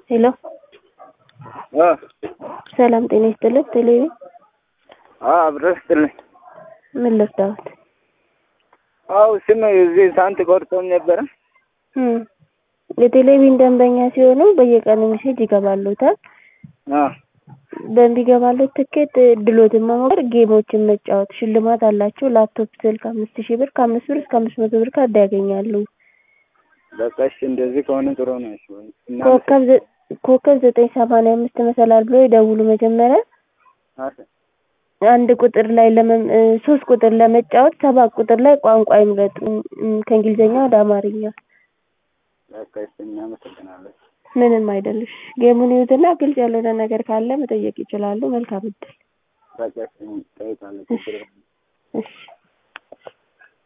ሄሎ ሰላም ጤና ይስጥልን። ቴሌቪ አብረን ስትልኝ ምን ልርዳዎት? አው ስም እዚህ ሳንት ቆርጦኝ ነበረ። እም የቴሌቪዥን ደንበኛ ሲሆኑ በየቀኑ ሜሴጅ ይገባሉታል። አ በሚገባለት ትኬት ድሎትን መሞከር፣ ጌሞችን መጫወት ሽልማት አላቸው። ላፕቶፕ፣ ስልክ አምስት ሺህ ብር ከአምስት ብር እስከ አምስት መቶ ብር ካርድ ያገኛሉ። በቃ እሺ፣ እንደዚህ ከሆነ ጥሩ ነው። እሺ ወይ እና ኮከብ ዘ- ኮከብ ዘጠኝ ሰማንያ አምስት መሰላል ብሎ ይደውሉ መጀመሪያ አሰ አንድ ቁጥር ላይ ለመም እ ሶስት ቁጥር ለመጫወት ሰባት ቁጥር ላይ ቋንቋ ይምረጡ እም ከእንግሊዝኛ ወደ አማርኛ። በቃ እሺ፣ እናመሰግናለን። ምንም አይደልሽ። ጌሙን ይዩትና ግልጽ ያልሆነ ነገር ካለ መጠየቅ ይችላሉ። መልካም እድል። በቃ እሺ፣ እንጠይቃለን። ችግር የለም። እሺ